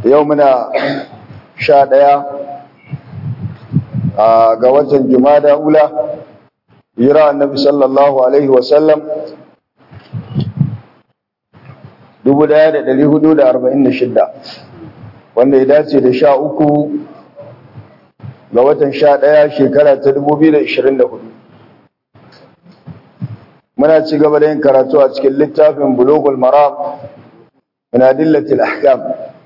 yau muna sha ɗaya ga watan jumada ula hira annabi sallallahu alaihi wasallam 1446 wanda ya dace da sha uku ga watan sha ɗaya shekara ta 2024 muna ci gaba da yin karatu a cikin littafin bulogul maram min adillatil ahkam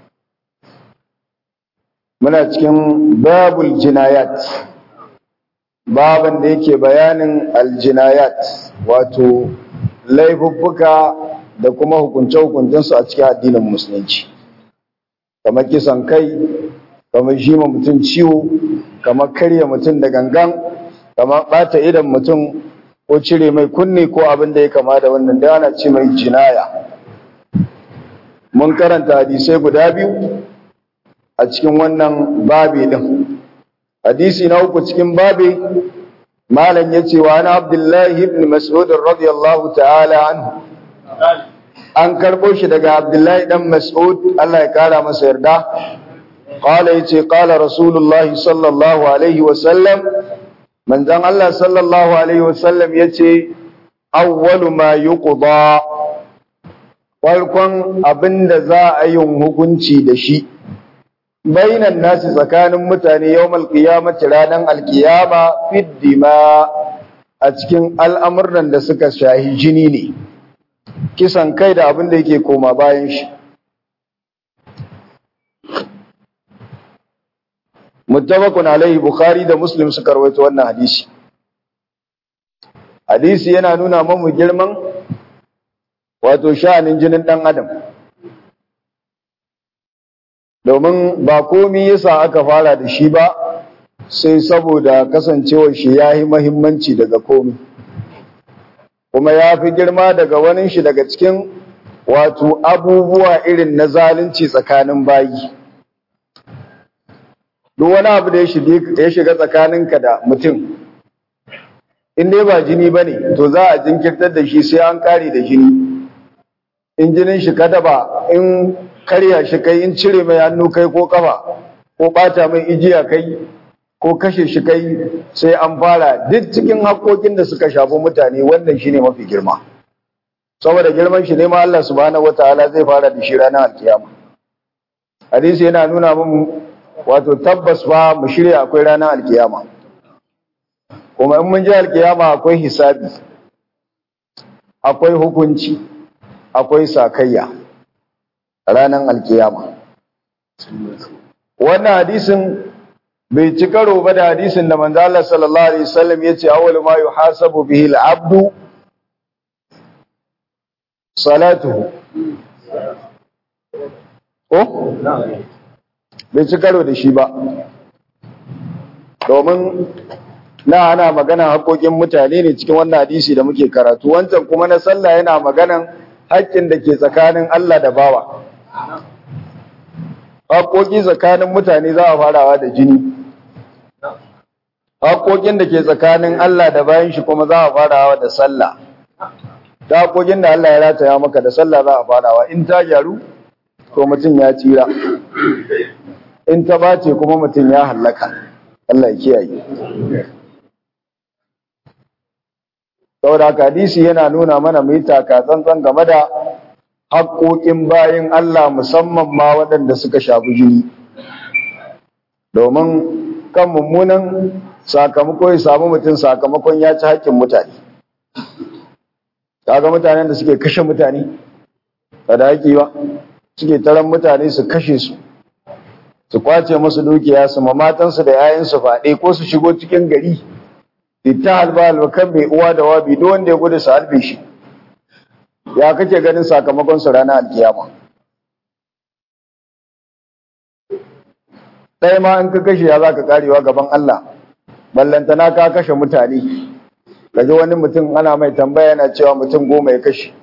muna cikin babul jinayat baban da yake bayanin aljinayat wato laifuffuka da kuma hukunce-hukuncensu a cikin addinin musulunci kamar kisan kai kamar shima mutum ciwo kamar karya mutum da gangan kamar ɓata idan mutum ko cire mai kunne ko abin da ya kama da wannan da ana ce mai jinaya mun karanta hadisai guda biyu a cikin wannan babi din hadisi na uku cikin babi malam yace wa ana abdullahi ibn mas'ud radiyallahu ta'ala anhu an karbo shi daga abdullahi dan mas'ud Allah ya kara masa yarda qala yace qala rasulullahi sallallahu alaihi wa sallam manzon Allah sallallahu alaihi wa sallam yace awwalu ma yuqda farkon abinda za a yin hukunci da shi bainan nasi tsakanin mutane yawmal qiyamati ranan alqiyama fiddima a cikin al'amuran da suka shahi jini ne kisan kai da abin da yake koma bayan shi muttafaqun alaihi bukhari da muslim suka rawaito wannan hadisi hadisi yana nuna mamu girman wato sha'anin jinin dan adam domin ba komi yasa aka fara da shi ba sai saboda kasancewar shi ya yi mahimmanci daga komi kuma ya fi girma daga wani shi daga cikin wato abubuwa irin na zalunci tsakanin bayi duk wani abu da ya shiga tsakaninka da mutum in dai ba jini ba ne to za a jinkirtar da shi sai an kare da jini in jinin shi kada ba in karya shi kai in cire mai hannu kai ko kafa ko bata mai ijiya kai ko kashe shi kai sai an fara duk cikin haƙoƙin da suka shafi mutane wannan shine mafi girma saboda girman shi ne ma Allah subhanahu wataala zai fara da shi ranar alkiyama hadisi yana nuna mun wato tabbas fa mu shirya akwai ranar alkiyama kuma in mun ji alkiyama akwai hisabi akwai hukunci akwai sakayya ranar alkiyama wannan hadisin bai ci karo ba da hadisin da manzo Allah sallallahu alaihi wasallam yace awwal ma yuhasabu bihi al-abdu salatuhu ko bai ci karo da shi ba domin na ana magana haƙoƙin mutane ne cikin wannan hadisi da muke karatu wancan kuma na sallah yana maganan haƙƙin da ke tsakanin Allah da bawa haƙoƙi tsakanin mutane za a farawa da jini haƙoƙin da ke tsakanin Allah da bayan shi kuma za a farawa da sallah ta haƙoƙin da Allah ya rataya maka da sallah za a farawa in ta gyaru to mutum ya tsira in ta bace kuma mutum ya hallaka Allah ya kiyaye saboda haka hadisi yana nuna mana mu yi taka tsantsan game da haƙoƙin bayin Allah musamman ma waɗanda suka shafi jini domin kan mummunan sakamako ya samu mutum sakamakon ya ci haƙƙin mutane kaga mutanen da suke kashe mutane ba da haƙi ba suke taron mutane su kashe su su kwace musu dukiya su ma matansu da 'ya'yansu faɗe ko su shigo cikin gari ita halba halba kan mai uwa da wabi duk wanda ya gudu su halbe shi ya kake ganin sakamakon su ranar alkiyama ɗaya ma in ka kashe ya za ka karewa gaban Allah ballantana ka kashe mutane kaji wani mutum ana mai tambaya yana cewa mutum goma ya kashe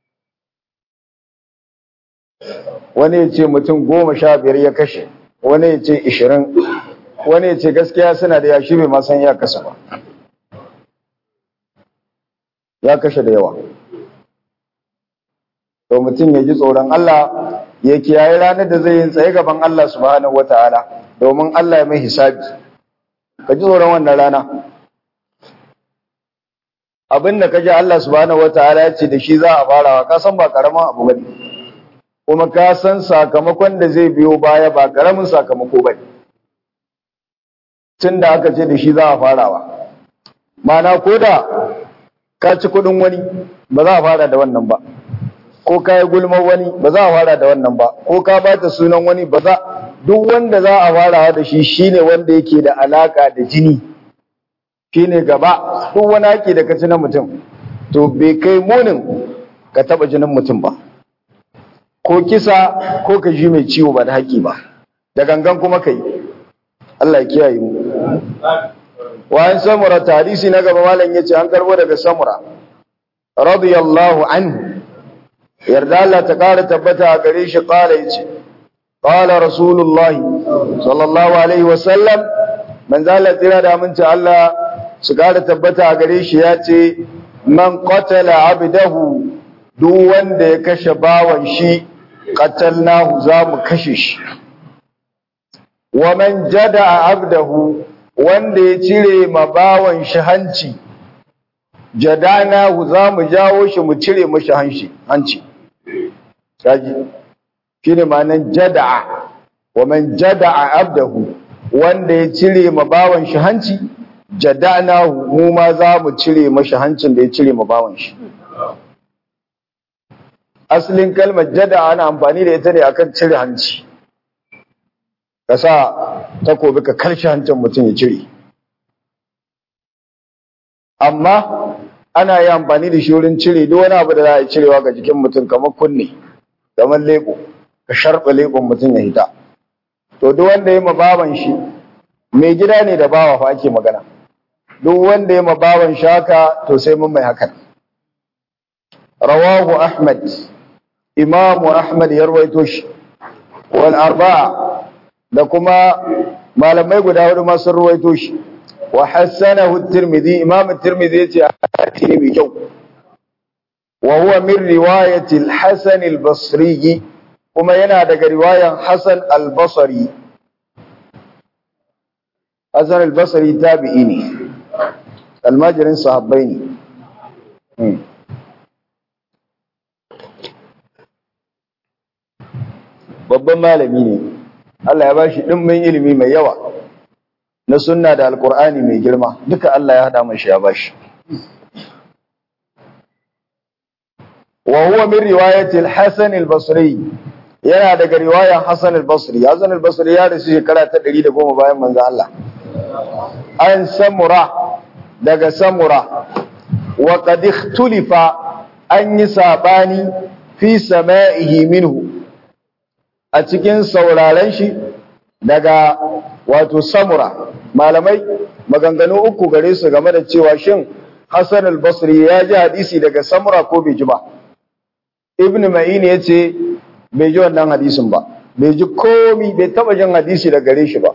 wani ya ce mutum goma sha biyar ya kashe wani ya ce ishirin wani ya ce gaskiya suna da yashi bai ma san ya kasa ba ya kashe da yawa to mutum ya ji tsoron Allah ya kiyaye ranar da zai yin tsaye gaban Allah subhanahu wataala domin Allah ya mai hisabi ka ji tsoron wannan rana abin da ka ji Allah subhanahu wataala ya ce da shi za a farawa ka san ba karamin abu bane kuma ka san sakamakon da zai biyo baya ba karamin sakamako bane tun da aka ce da shi za a farawa mana ko da ka ci kudin wani ba za a fara da wannan ba ko ka yi gulmar wani ba za a fara da wannan ba ko ka bata sunan wani ba za duk wanda za a farawa da shi shine wanda yake da alaka da jini shine gaba duk wani haƙi da ka ci na mutum to bai kai munin ka taba jinin mutum ba ko kisa ko ka ji mai ciwo ba da haƙi ba da gangan kuma ka yi Allah ya kiyaye mu wa an samura hadisi na gaba malam yace an karbo daga samura radiyallahu anhu yarda Allah ta kara tabbata a gare shi kala yace qala rasulullah sallallahu alaihi wa sallam man zala tira da aminci Allah su kara tabbata a gare shi yace man qatala abdahu duk wanda ya kashe bawan shi qatalnahu za mu kashe shi wa man jada abdahu wanda ya cire ma bawan shi hanci jadana za mu jawo shi mu cire mashi hanci hanci kaji shine ma'anan jada'a wa man jada'a abdahu wanda ya cire ma bawan shi hanci jadana mu ma za mu cire mashi hancin da ya cire ma bawan shi asalin kalmar jada'a ana amfani da ita ne akan cire hanci ka sa takobi ka karshe hancin mutum ya cire amma ana yi amfani da shi wurin cire duk wani abu da za a cirewa ga jikin mutum kamar kunne kamar lebo ka sharɓa lebon mutum ya hita to duk wanda ya baban shi mai gida ne da bawa fa ake magana duk wanda ya baban shi haka to sai mun mai hakan rawahu ahmad imamu ahmad ya rawaito shi wal arba'a da kuma malamai guda hudu masu ruwaito shi wa hassanahu tirmidhi imam tirmidhi yace hadisi ne mai kyau wa huwa min riwayati al-hasan al-basri kuma yana daga riwayan hasan al-basri hasan al-basri tabi'i ne almajirin sahabbai ne babban malami ne Allah ya bashi dimbin ilimi mai yawa na sunna da alkur'ani mai girma duka Allah ya hada mashi ya bashi wa huwa min riwayati al-Hasan al-Basri yana daga riwayan Hasan al-Basri Hasan al-Basri ya rasu shekara ta 110 bayan manzo Allah an samura daga samura wa qad ikhtulifa an yi sabani fi sama'ihi minhu a cikin sauraren shi daga wato samura malamai maganganu uku gare su game da cewa shin Hassan al-Basri ya ji hadisi daga samura ko bai ji ba Ibn Ma'in ya ce bai ji wannan hadisin ba bai ji komi bai taba jin hadisi daga gare shi ba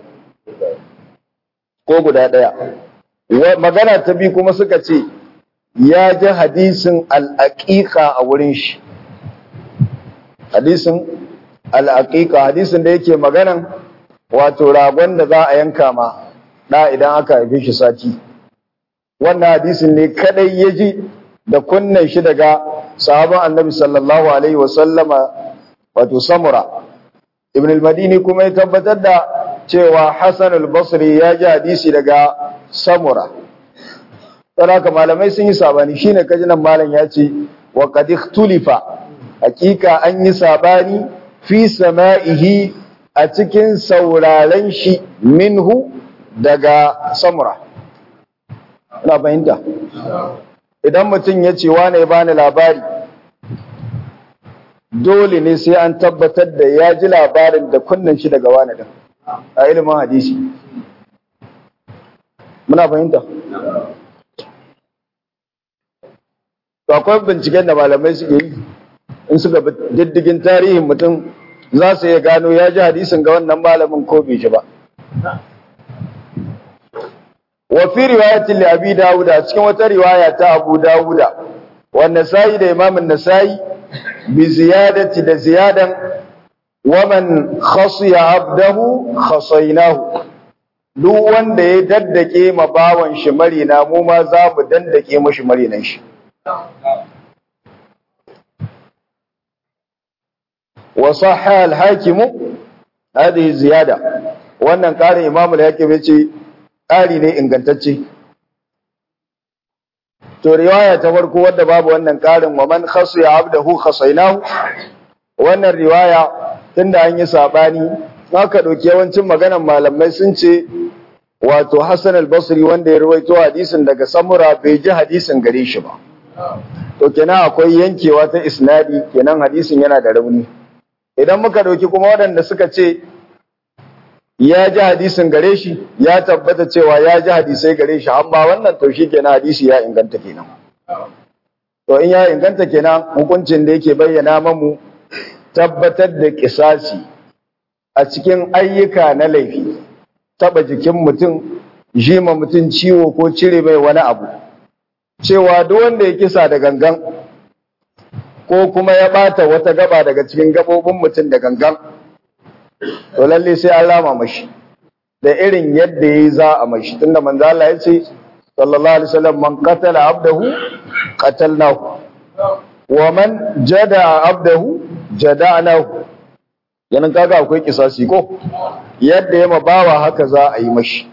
ko guda daya magana ta bi kuma suka ce ya ji hadisin al-aqiqa a wurin shi hadisin al-aqiqa hadisin da yake maganan wato ragon da za a yanka ma da idan aka haife shi sati wannan hadisin ne kadai ya ji da kunnen shi daga sahaban annabi sallallahu alaihi wasallama wato samura ibn al-madini kuma ya tabbatar da cewa hasan al-basri ya ji hadisi daga samura haka malamai sun yi sabani shine kaji nan malam ya ce wa qad ikhtulifa hakika an yi sabani fi sama'ihi a cikin sauraren shi minhu daga samura ina fahimta idan mutum ya ce wane ya bani labari dole ne sai an tabbatar da ya ji labarin da kunnen shi daga wane din a ilimin hadisi muna fahimta to akwai binciken da malamai suke yi in suka bi diddigin tarihin mutum za su iya gano ya ji hadisin ga wannan malamin ko bai ji ba wa fi riwayatin li abi dawud a cikin wata riwaya ta abu dawud wa nasai da imam an-nasai bi ziyadati da ziyadan waman khasiya abdahu khasainahu duk wanda ya daddake ma bawan shi marina mu ma za mu daddake mashi marinan shi wa sahha al-hakim hadhihi ziyada wannan ƙarin imamu al-hakim yace ƙari ne ingantacce to riwaya ta farko wadda babu wannan ƙarin wa man khasiya abdahu khasainahu wannan riwaya tunda an yi sabani haka dauki yawancin maganan malamai sun ce wato Hassan al-Basri wanda ya rawaito hadisin daga Samura bai ji hadisin gare shi ba to kenan akwai yankewa ta isnadi kenan hadisin yana da rauni idan muka dauki kuma waɗanda suka ce ya ji hadisin gare shi ya tabbata cewa ya ji hadisai gare shi amma wannan to shi kenan hadisi ya inganta kenan to in ya inganta kenan hukuncin da yake bayyana mamu tabbatar da kisasi a cikin ayyuka na laifi taba jikin mutum jima mutum ciwo ko cire mai wani abu cewa duk wanda ya kisa da gangan ko kuma ya bata wata gaba daga cikin gabobin mutum da gangan to lalle sai an rama mashi da irin yadda yayi za a mashi tunda manzo Allah ya ce sallallahu alaihi wasallam man qatala abdahu qatalnahu wa man jada abdahu jada'nahu yanan kaga akwai kisasi ko yadda ya mabawa haka za a yi mashi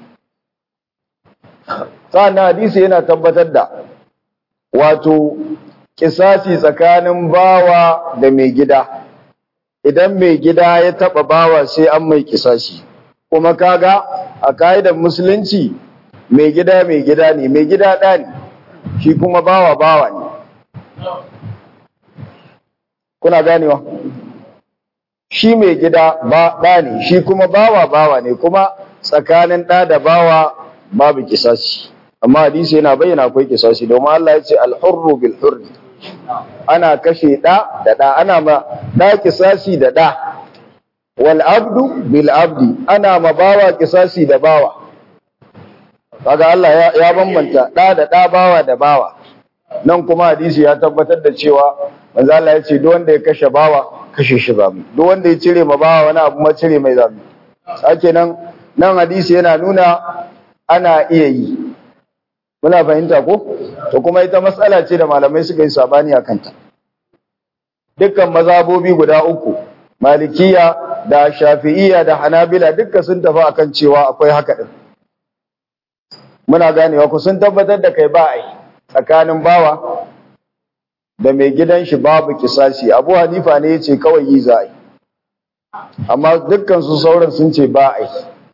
sa'annan hadisi yana tabbatar da wato kisasi tsakanin bawa da mai gida idan mai gida ya taba bawa sai an mai kisasi kuma kaga a ka'idar musulunci mai gida mai gida ne mai gida ɗa ne shi kuma bawa bawa ne kuna ganewa shi mai gida ba ɗa ne shi kuma bawa bawa ne kuma tsakanin ɗa da bawa babu kisasi amma hadisi yana bayyana akwai kisasi domin Allah ya ce alhurru bil hurri ana kashe ɗa da ɗa ana ma ɗa kisasi da ɗa wal abdu bil abdi ana ma bawa kisasi da bawa kaga Allah ya, ya bambanta ɗa da ɗa bawa da bawa nan kuma hadisi ya tabbatar da cewa manzo Allah ya ce duk wanda ya kashe bawa kashe shi zamu duk wanda ya cire ma bawa wani abu ma cire mai zamu sake nan nan hadisi yana nuna ana iya yi muna fahimta ko to kuma ita matsala ce da malamai suka yi sabani akan ta dukkan mazhabobi guda uku malikiya da shafi'iyya da hanabila dukkan sun tafi akan cewa akwai haka din muna ganewa ku sun tabbatar da kai ba ai tsakanin bawa da mai gidan shi babu kisasi abu hanifa ne yace kawai yi za yi amma dukkan su sauran sun ce ba ai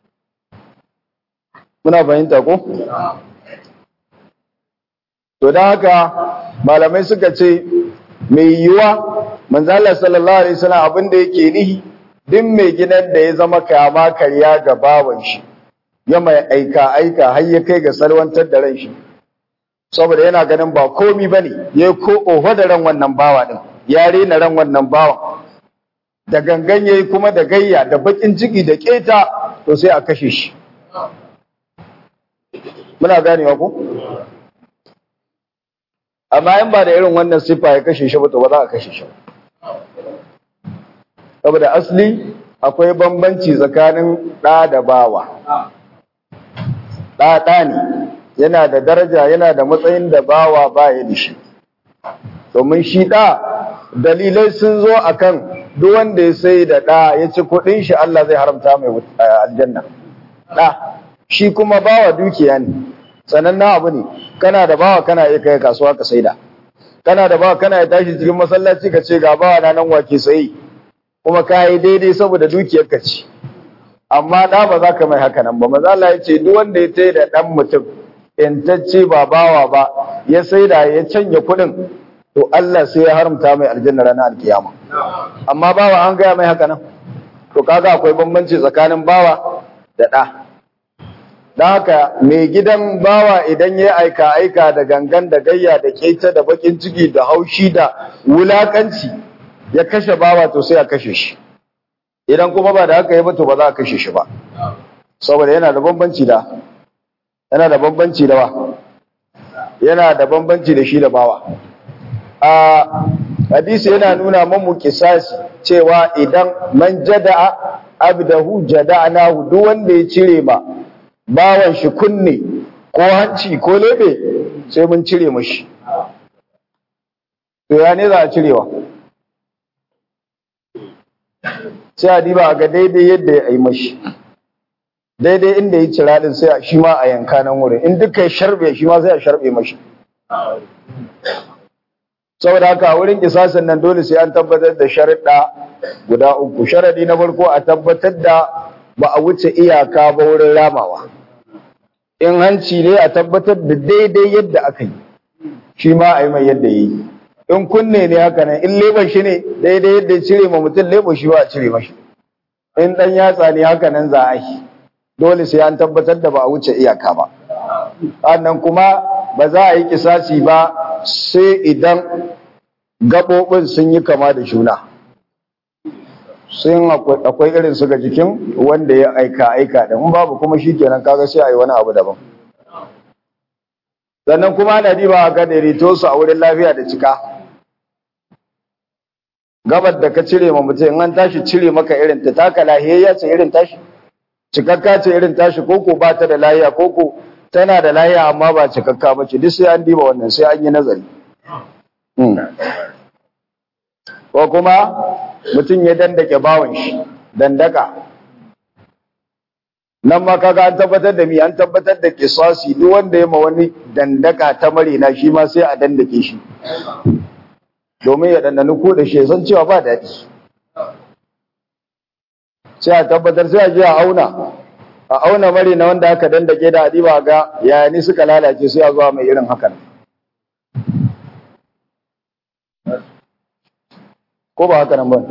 muna fahimta ko to don haka malamai suka ce mai yiwuwa manzala sallallahu alaihi wasallam abin da yake nihi duk mai gidan da ya zama kama karya ga bawan shi ya mai aika aika har ya kai ga salwantar da ran shi saboda yana ganin ba komi bane ya ko oho da ran wannan bawa din ya rena ran wannan bawa da gangan yayi kuma da gayya da bakin ciki da keta to sai a kashe shi muna ganewa ko amma in ba da irin wannan siffa ya kashe shi ba to ba za a kashe shi saboda asali akwai bambanci tsakanin ɗa da bawa ɗa ɗa ne yana da daraja yana da matsayin da bawa ba ya da shi domin shi ɗa dalilai sun zo akan duk wanda ya sai da ɗa ya ci kuɗin shi Allah zai haramta mai aljanna ɗa shi kuma bawa dukiya ne sanannen abu ne kana da bawa kana iya kai kasuwa ka saida kana da bawa kana iya tashi cikin masallaci ka ce ga bawa na nan wake sayi kuma ka yi daidai saboda dukiyar ka ce amma da ba za ka mai haka nan ba maza Allah ya ce duk wanda ya tayi da dan mutum intacce ba bawa ba ya saida ya canja kuɗin to Allah sai ya haramta mai aljanna ranar alkiyama amma bawa an gaya mai haka nan to kaga akwai bambanci tsakanin bawa da ɗa don haka mai gidan bawa idan ya aika aika da gangan da gayya da keta da bakin ciki da haushi da wulakanci ya kashe bawa to sai a kashe shi idan kuma ba da haka yi ba to ba za a kashe shi ba saboda yana da bambanci da yana da bambanci da wa yana da bambanci da shi da bawa a hadisi yana nuna mamu kisasi cewa idan man jada'a abdahu jada'nahu duk wanda ya cire ma bawan shi kunne ko hanci ko lebe sai mun cire mashi to ya ne za a cirewa sai a diba a ga daidai yadda ya yi mashi daidai inda ya cira din sai shi ma a yanka nan wurin in duka ya sharbe shi ma sai a sharbe mashi saboda haka a wurin kisasin nan dole sai an tabbatar da sharaɗa guda uku sharaɗi na farko a tabbatar da ba a wuce iyaka ba wurin ramawa in hanci ne a tabbatar da daidai yadda aka yi shi ma a yi mai yadda ya yi in kunne ne haka nan in leban shi ne daidai yadda ya cire ma mutum lebo shi ba a cire mashi in ɗan yatsa ne haka nan za a yi dole sai an tabbatar da ba a wuce iyaka ba sannan kuma ba za a yi kisasi ba sai idan gaɓoɓin sun yi kama da juna sun akwai irin su ga jikin wanda ya aika aika da in babu kuma shi kenan kaga sai a yi wani abu daban sannan kuma ana diba a ga daidaito su a wurin lafiya da cika gabar da ka cire ma mutum an tashi cire maka irin ta taka lahiyayya ce irin tashi cikakka ce irin tashi koko ba ta da lahiya koko tana da lahiya amma ba cikakka ba ce duk sai an diba wannan sai an yi nazari ko kuma mutum ya dandake bawan shi dandaka nan ma kaga an tabbatar da mi an tabbatar da kisasi duk wanda ya ma wani dandaka ta marina shi ma sai a dandake shi domin ya dandani ko da shi san cewa ba daɗi sai a tabbatar sai a je a auna a auna mari na wanda aka dandake da adiba ga yaya ni suka lalace sai a zuwa mai irin hakan ko ba haka nan ba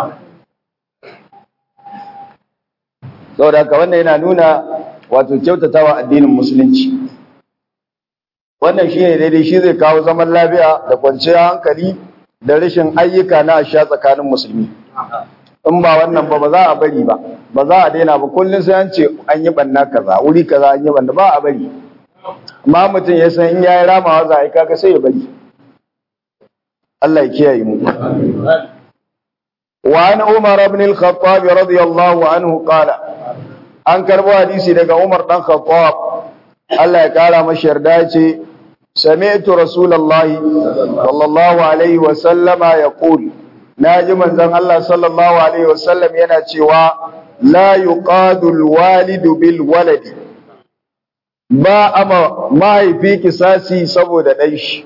saboda haka wannan yana nuna wato kyautatawa addinin musulunci wannan shine daidai shi zai kawo zaman lafiya da kwanciyar hankali da rashin ayyuka na asha tsakanin musulmi in ba wannan ba ba za a bari ba ba za a daina ba kullum sai an ce an yi banna kaza wuri kaza an yi banna ba a bari amma mutum ya san in yayi ramawa za a yi kaga sai ya bari Allah ya kiyaye mu wa an Umar ibn al-Khattab radiyallahu anhu qala an karbo hadisi daga Umar dan Khattab Allah ya kara masa yarda ce sami'tu rasulullahi sallallahu alaihi wa sallama yaqul naji manzon Allah sallallahu alaihi wa sallam yana cewa la yuqadu al-walidu bil waladi ba ama mahaifi kisasi saboda ɗan shi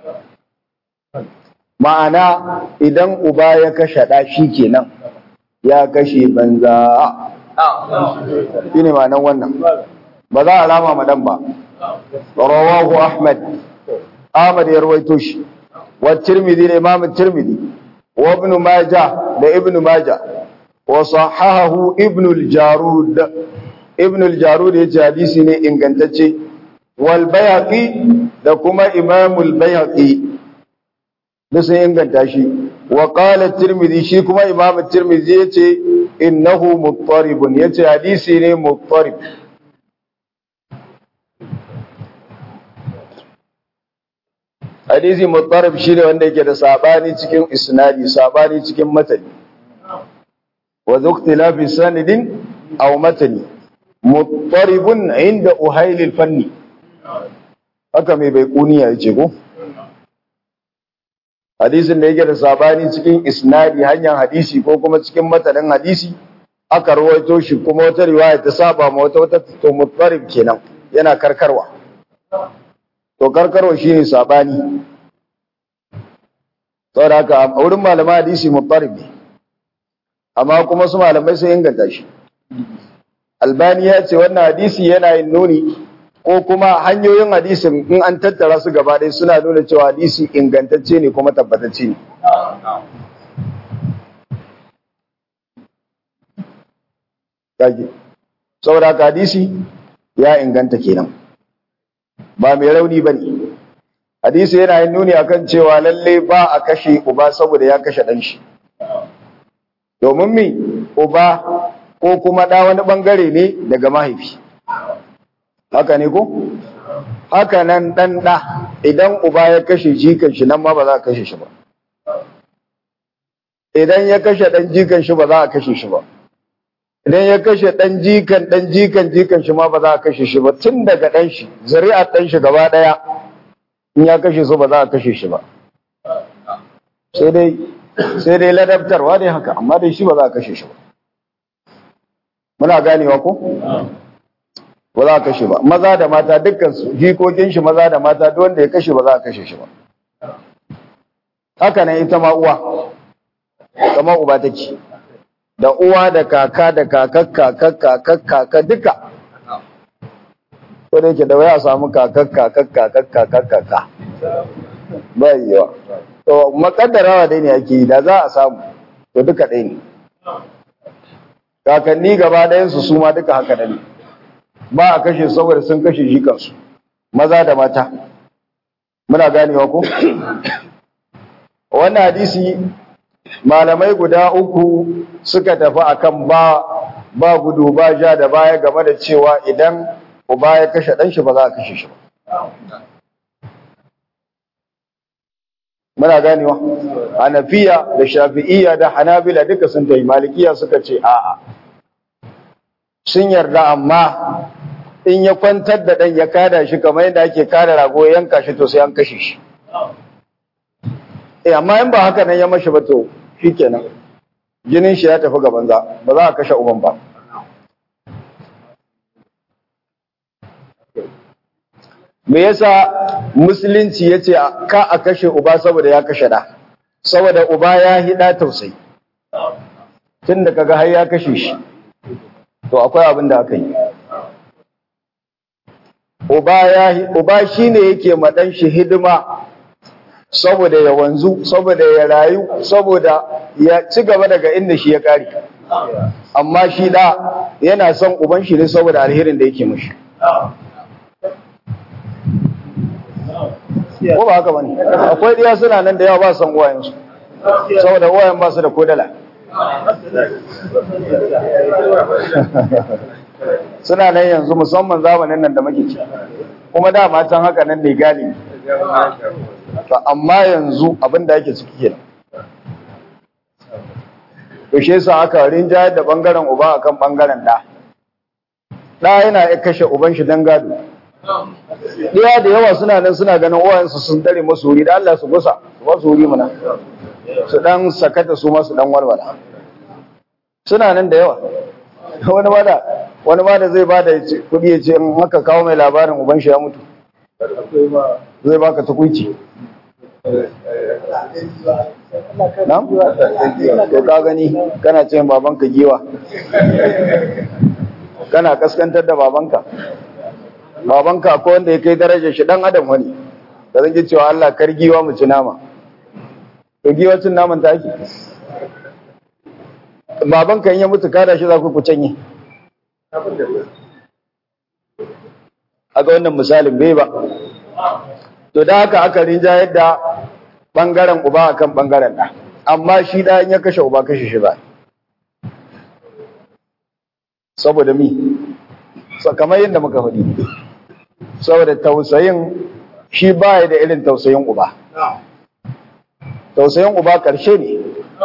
ma'ana idan uba ya kashe ɗa shi kenan ya kashe banza shi ne ma'anan wannan ba za a rama madan ba rawahu ahmad ahmad ya rawaito shi wa tirmidhi da imam tirmidhi wa ibn majah da ibn majah wa sahahahu ibn al-jarud ibn al-jarud yace hadisi ne ingantacce wal bayhaqi da kuma imam al-bayhaqi da sun inganta shi wa qala tirmidhi shi kuma imam tirmidhi yace innahu muttaribun yace hadisi ne muttarib hadisi muttarib shi ne wanda yake da sabani cikin isnadi sabani cikin matani wa zuqtilafi sanidin aw matani muttaribun inda uhailil fanni haka mai bai kuniya yace ko hadisin da yake da sabani cikin isnadi hanyar hadisi ko kuma cikin matanin hadisi aka rawaito shi kuma wata riwaya ta saba ma wata wata to muttarib kenan yana karkarwa to karkarwa shine sabani saboda haka a wurin malaman hadisi muttarib ne amma kuma su malamai sun inganta shi albani ya ce wannan hadisi yana yin nuni ko kuma hanyoyin hadisin in an tattara su gaba ɗaya suna nuna cewa hadisi ingantacce ne kuma tabbatacce ne kage saboda haka hadisi ya inganta kenan ba mai rauni ba ne hadisi yana yin nuni akan cewa lalle ba a kashe uba saboda ya kashe ɗan shi domin mi uba ko kuma ɗa wani ɓangare ne daga mahaifi haka ne ko haka nan ɗan ɗa idan uba ya kashe jikan shi nan ma ba za a kashe shi ba idan ya kashe dan jikan shi ba za a kashe shi ba idan ya kashe dan jikan dan jikan jikan shi ma ba za a kashe shi ba tun daga dan shi zuri'ar dan shi gaba daya in ya kashe su ba za a kashe shi ba sai dai sai dai ladabtarwa ne haka amma dai shi ba za a kashe shi ba muna ganewa ko ba za a kashe ba maza da mata dukkan su jikokin shi maza da mata duk wanda ya kashe ba za a kashe shi ba haka nan ita ma uwa kamar uba take da uwa da kaka da kakak kakak kakak kaka duka ko da yake da waya samu kakak kakak kakak kakak kaka ba yiwa to makaddarawa dai ne ake yi da za a samu to duka ɗaya ne kakanni gaba ɗayansu su ma duka haka da ne ba a kashe saboda sun kashe shi kansu maza da mata muna ganewa ko wannan hadisi malamai guda uku suka tafi akan ba ba gudu ba ja da baya game da cewa idan uba ya kashe ɗan shi ba za a kashe shi ba muna ganewa hanafiya da shafi'iyya da hanabila duka sun tayi malikiya suka ce a'a sun yarda amma in ya kwantar da ɗan ya kada shi kamar yadda ake kada rago ya yanka shi to sai an kashe shi eh amma in ba haka nan ya mashi ba to shikenan jinin shi ya tafi ga banza ba za a kashe uban ba me yasa musulunci yace ka a kashe uba saboda ya kashe da saboda uba ya hida tausayi tunda kaga har ya kashe shi to akwai abin da aka yi uba ya uba shine yake ma dan shi hidima saboda ya wanzu saboda ya rayu saboda ya ci gaba daga inda shi ya kare amma shi da yana son uban shi ne saboda alherin da yake mishi ko ba haka bane akwai diya suna nan da yawa ba son uwayensu saboda uwayen ba su da kodala suna nan yanzu musamman zamanin nan da muke ci kuma da matan haka nan ne galibi to amma yanzu abin da ake ciki kenan to shi yasa aka rinjayar da bangaren uba akan bangaren da da yana ya kashe uban shi dan gado Ɗaya da yawa suna nan suna ganin uwayensu sun dare masu wuri da Allah su gusa su ba su wuri mana su dan sakata su ma su dan walwala suna nan da yawa wani ma da wani ma da zai bada kuɗi ya ce in haka kawo mai labarin uban shi ya mutu zai baka tukunci Nam? To ka gani kana ce babanka giwa. Kana kaskantar da babanka. Babanka ko wanda ya kai darajar shi dan adam wani. Da zan ji cewa Allah kar giwa mu ci nama. To giwa cin naman ta ake. Babanka in ya mutu kada shi za ku ku canye. Aga wannan misalin bai ba. To da haka aka rinja yadda bangaren uba akan bangaren da. Amma shi da ya kashe uba kashe shi ba. Saboda mi? Kamar yadda muka faɗi. Saboda tausayin shi baya da irin tausayin uba. Tausayin uba ƙarshe ne.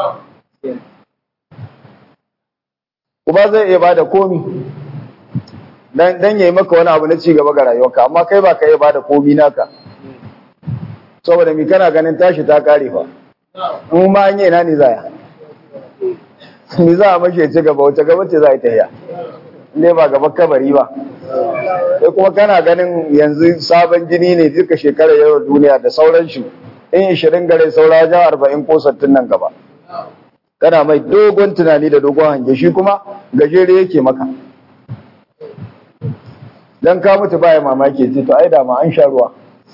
Uba zai iya bada komi. Dan dan yayi maka wani abu na ci gaba ga rayuwarka, amma kai ba ka iya bada komi naka. saboda mi kana ganin tashi ta kare fa in ma an yi ina ne zaya mi za a mashi ci gaba wata gaba ce za a yi tahiya ne ba gaba kabari ba sai kuma kana ganin yanzu sabon jini ne duka shekarar yau duniya da sauran shi in ishirin gare saura wajen arba'in ko sattin nan gaba kana mai dogon tunani da dogon hange shi kuma gajere yake maka dan ka mutu baya mamaki ce to ai da ma an sha ruwa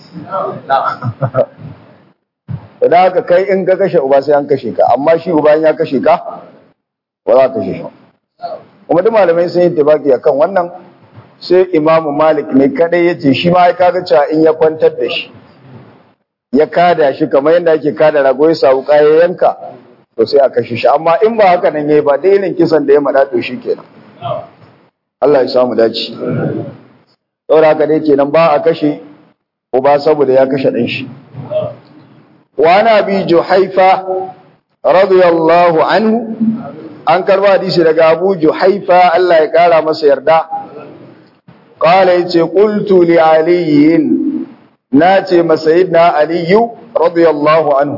da haka kai in ka kashe uba sai an kashe ka amma shi uba ya kashe ka ba za ka kashe shi kuma duk malamai sun yi tibaki akan wannan sai imamu malik ne kadai ya ce shi ma ya kaga cewa in ya kwantar da shi ya kada shi kamar yadda ake kada rago ya samu kaya yanka to sai a kashe shi amma in ba haka nan yayi ba da irin kisan da ya mada to shi kenan Allah ya samu dace saboda haka dai kenan ba a kashe uba saboda ya kashe ɗan shi. Wani abi Juhaifa radiyallahu anhu an karba hadisi daga Abu Juhaifa Allah ya kara masa yarda qala yace qultu li aliyin nace masayidna aliyu radiyallahu anhu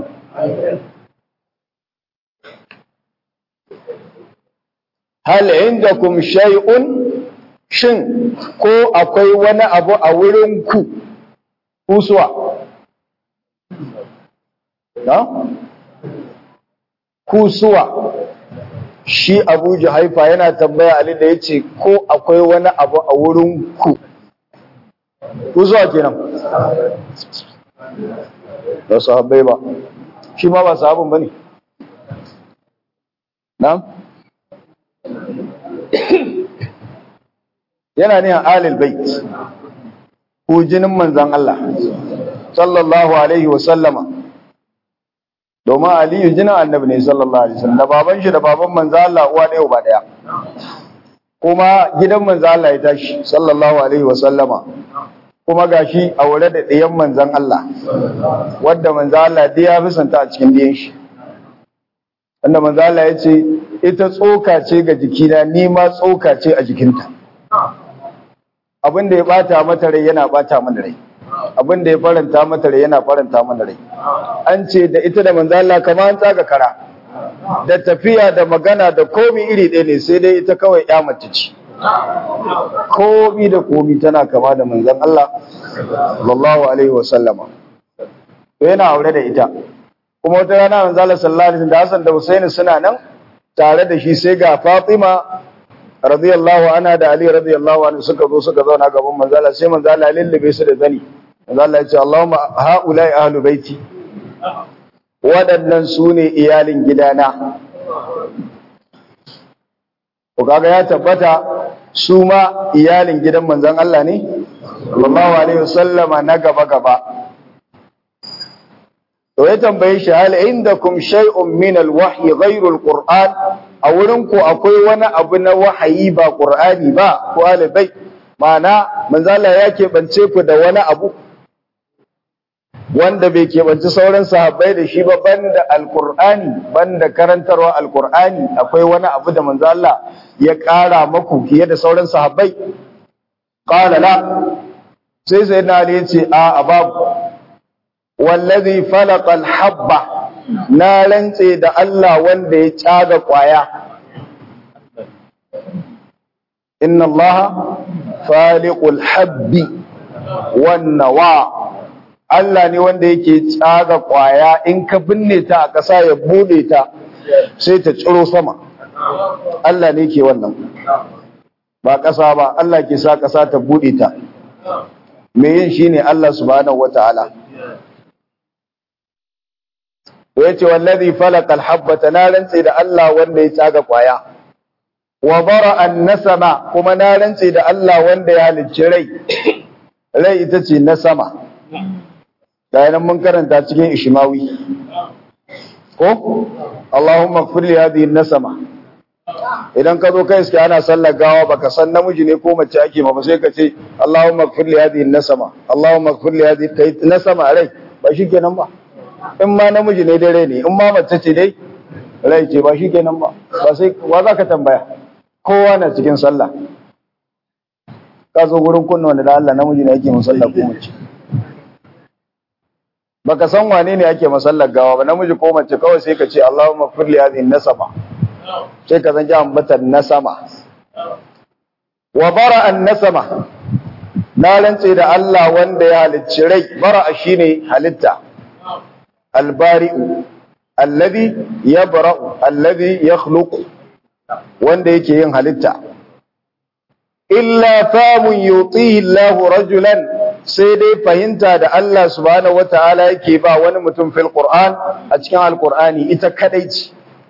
hal indakum shay'un shin ko akwai wani abu a wurin ku kusuwa na kusuwa shi Abu Juhaifa yana tambaya Ali da yace ko akwai wani abu a wurin ku kusuwa kenan ba sahabbai ba shi ma ba sahabin bane na'am yana ne alil bait ko jinin manzan Allah sallallahu alaihi wa sallama domin aliyu jinin annabi ne sallallahu alaihi wasallam da baban shi da baban manzan Allah uwa ɗaya uba ɗaya kuma gidan manzan Allah ya tashi sallallahu alaihi wa sallama kuma gashi aure da ɗiyan manzan Allah wadda manzan Allah dai ya fi santa a cikin ɗiyan shi wanda manzan Allah ya ce ita tsoka ce ga jikina ni ma tsoka ce a jikinta abin da ya bata mata rai yana bata mana rai abin da ya faranta mata rai yana faranta mana rai an ce da ita da manzo Allah kamar an tsaga kara da tafiya da magana da komi iri ɗaya ne sai dai ita kawai ya mace ce komi da komi tana kama da manzon Allah sallallahu alaihi wa sallama to yana aure da ita kuma wata rana manzo Allah sallallahu alaihi da Hassan da Husaini suna nan tare da shi sai ga Fatima radiyallahu anha da Ali radiyallahu anhu suka zo suka zauna gaban manzo Allah sai manzo Allah lullube su da zani manzo Allah ya ce Allahumma haula'i ahlu baiti waɗannan su ne iyalin gidana ko kaga ya tabbata su ma iyalin gidan manzon Allah ne sallallahu alaihi wasallama na gaba gaba to ya tambaye shi hal indakum shay'un min al-wahyi ghayru al-qur'an a wurin ku akwai wani abu na wahayi ba qur'ani ba ko alibai ma'ana manzo Allah ya keɓance ku da wani abu wanda bai keɓanci sauran sahabbai da shi ba banda alqur'ani banda karantarwa alqur'ani akwai wani abu da manzo Allah ya ƙara maku fiye da sauran sahabbai qala la sai sayyidina Ali ya ce a babu wallazi falaqa alhabba na rantse da Allah wanda ya caga kwaya inna Allah faliqul habbi wan nawa Allah ne wanda yake caga kwaya in ka binne ta a ƙasa ya bude ta sai ta tsiro sama Allah ne ke wannan ba ƙasa ba Allah ke sa ƙasa ta bude ta me yin shine Allah subhanahu wataala ya ce wallazi falaka alhabbata na rantse da Allah wanda ya tsaga kwaya wa bara annasama kuma na rantse da Allah wanda ya halicci rai rai ita ce na sama da mun karanta cikin ishmawi ko Allahumma ighfir li hadhihi nasama idan ka zo kai iska ana sallar gawa baka san namiji ne ko mace ake ma ba sai ka ce Allahumma ighfir li hadhihi nasama Allahumma ighfir li hadhihi kai nasama rai ba shikenan ba in ma namiji ne dai rai ne in ma mace ce dai rai ce ba shikenan ba ba sai wa za ka tambaya kowa na cikin sallah ka zo gurin kunna wanda da Allah namiji ne yake musalla ko mace baka san wane ne ake masallar gawa ba namiji ko mace kawai sai ka ce Allahumma ighfir li hadhihi nasama sai ka zan ji ambatan nasama wa bara an nasama na rantse da Allah wanda ya halicci rai bara shine halitta albari'u alladhi yabra'u alladhi yakhluqu wanda yake yin halitta illa famun yutihi Allahu rajulan sai dai fahimta da Allah subhanahu wataala yake ba wani mutum fil Qur'an a cikin Al-Qur'ani ita kadai ce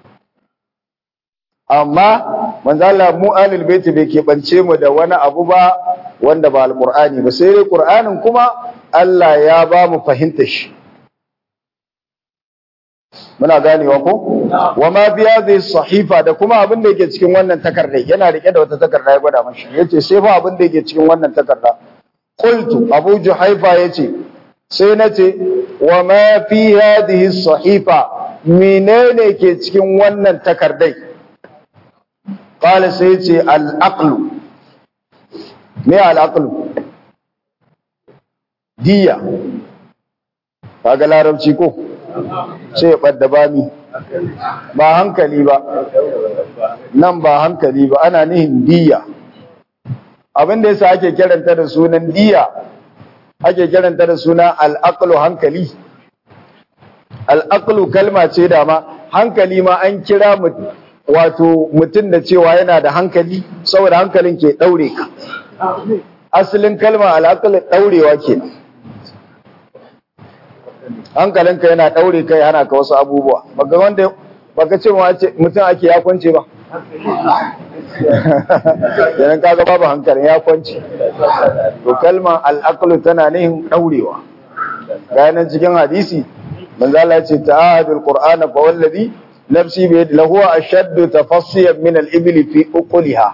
amma manzo Allah mu ahlul baiti bai keɓance mu da wani abu ba wanda ba Al-Qur'ani ba sai dai Qur'anin kuma Allah ya ba mu fahimta shi muna ganewa ko wa ma bi hadhihi sahifa da kuma abin da yake cikin wannan takarda yana rike da wata takarda ya gwada mashi yace sai fa abin da yake cikin wannan takarda qultu abu juhaifa yace sai nace wa ma fi hadhihi sahifa menene ke cikin wannan takardai qala sai ce al-aqlu me al-aqlu diya kaga larabci ko sai ya ɓadda bami ba hankali ba nan ba hankali ba ana nihin diya abin da yasa ake kiranta da sunan diya ake kiranta da sunan al'aqlu hankali al'aqlu kalma ce da ma hankali ma an kira wato mutum da cewa yana da hankali saboda hankalin ke daure ka asalin kalma al'aqlu daurewa kenan hankalinka yana daure kai hana ka wasu abubuwa baka wanda baka ce mutum ake ya kwance ba yanan kaga babu hankalin ya kwance to kalma al'aqlu tana nihin daurewa bayanan cikin hadisi manzo Allah ya ce ta'ahadul qur'ana fa wallazi nafsi bi yadi lahu ashaddu tafassiyan min al-ibli fi uquliha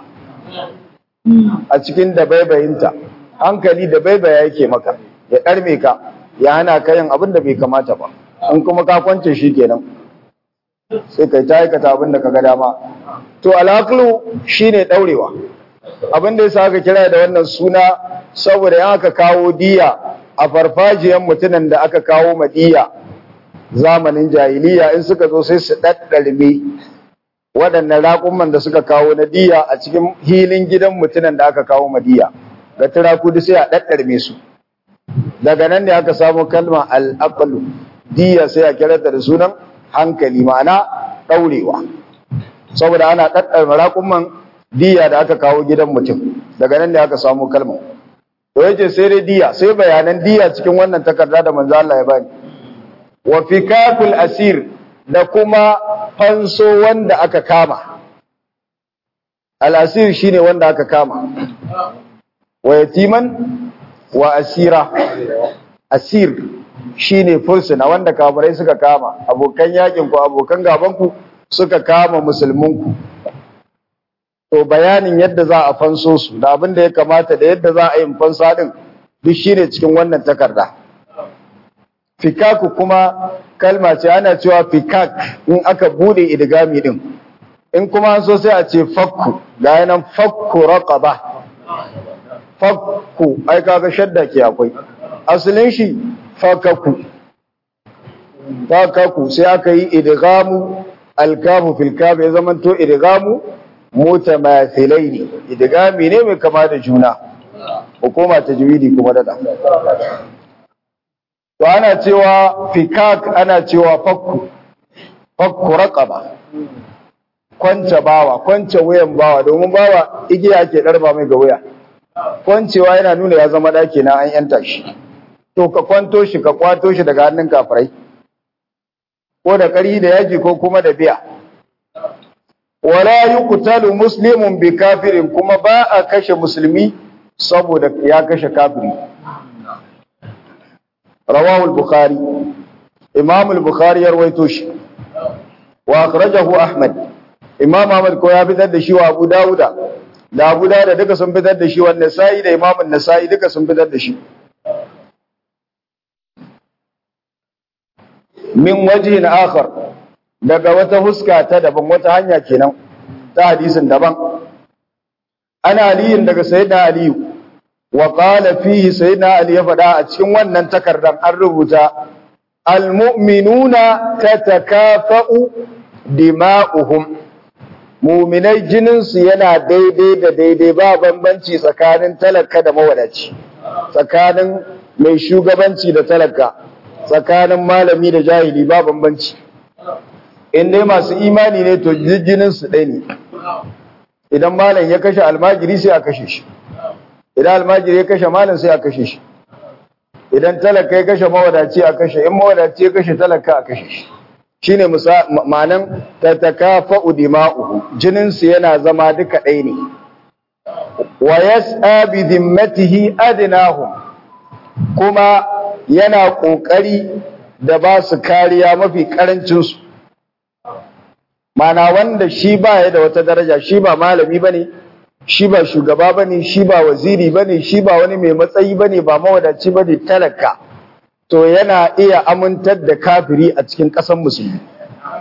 a cikin dabaibayinta hankali dabaibaya yake maka ya karme ka ya hana ka yin abin da bai kamata ba in kuma ka kwance shi kenan sai kai ta aikata abin da ka ga dama to alaqlu shine daurewa abin da yasa aka kira da wannan suna saboda yan aka kawo diya a farfajiyan mutumin da aka kawo madiya zamanin jahiliya in suka zo sai su daddarme waɗannan raƙumman da suka kawo na diya a cikin hilin gidan mutumin da aka kawo madiya ga turaku sai a daddarme su daga nan ne aka samu kalma al'aqlu diya sai a kirata da sunan hankali ma'ana ɗaurewa saboda ana ɗaɗɗar maraƙumman diya da aka kawo gidan mutum daga nan ne aka samu kalma to yace sai dai diya sai bayanan diya cikin wannan takarda da manzo Allah ya bani wa fikakul asir da kuma fanso wanda aka kama al asir shine wanda aka kama wa yatiman wa asira asir shine fursuna wanda kafirai suka kama abokan yakin ku abokan gaban ku suka kama musulmin ku to bayanin yadda za a fanso su da abin da ya kamata da yadda za a yi fansa din duk shine cikin wannan takarda fikaku kuma kalma ce ana cewa fikak in aka bude idgami din in kuma an so sai a ce fakku ga yanan fakku raqaba fakku ai kaga shadda ke akwai asalin shi fakaku fakaku sai aka yi idgamu alkafu fil kaf ya zamanto idgamu mutamathilaini idgami ne mai kama da juna hukuma tajwidi kuma dada to ana cewa fikak ana cewa fakku fakku raqaba kwance bawa kwance wuyan bawa domin bawa igiya ke darba mai ga wuya kwancewa yana nuna ya zama ɗaki na an yanta shi to ka kwanto shi ka kwato shi daga hannun kafirai ko da ƙari da yaji ko kuma da biya wala yuqtalu muslimun bi kafirin kuma ba a kashe musulmi saboda ya kashe kafiri rawahu al-bukhari imam al-bukhari ya rawaito shi wa akhrajahu ahmad imam ahmad ko ya fitar da shi wa abu dauda da abu dauda duka sun fitar da shi wa nasa'i da imam an-nasa'i duka sun fitar da shi min wajhin akhar daga wata huska ta daban wata hanya kenan ta hadisin daban ana aliyin daga sayyidina aliyu wa qala fihi sayyidina ali ya faɗa a cikin wannan takardan an rubuta almu'minuna tatakafa'u dima'uhum mu'minai jinin su yana daidai da daidai ba bambanci tsakanin talaka da mawadaci tsakanin mai shugabanci da talaka tsakanin malami da jahili ba bambanci in dai masu imani ne to jinin su ɗaya ne idan malam ya kashe almajiri sai a kashe shi idan almajiri ya kashe malam sai a kashe shi idan talaka ya kashe mawadaci a kashe in mawadaci ya kashe talaka a kashe shi shine ma'anan tatakafa'u dima'uhu jinin su yana zama duka ɗaya ne wa yas'a bi dhimmatihi adnahum kuma yana kokari da ba su kariya mafi karancin su mana wanda shi ba ya da wata daraja shi ba malami bane shi ba shugaba bane shi ba waziri bane shi ba wani mai matsayi bane ba mawadaci bane talaka to yana iya amintar da kafiri a cikin ƙasar musulmi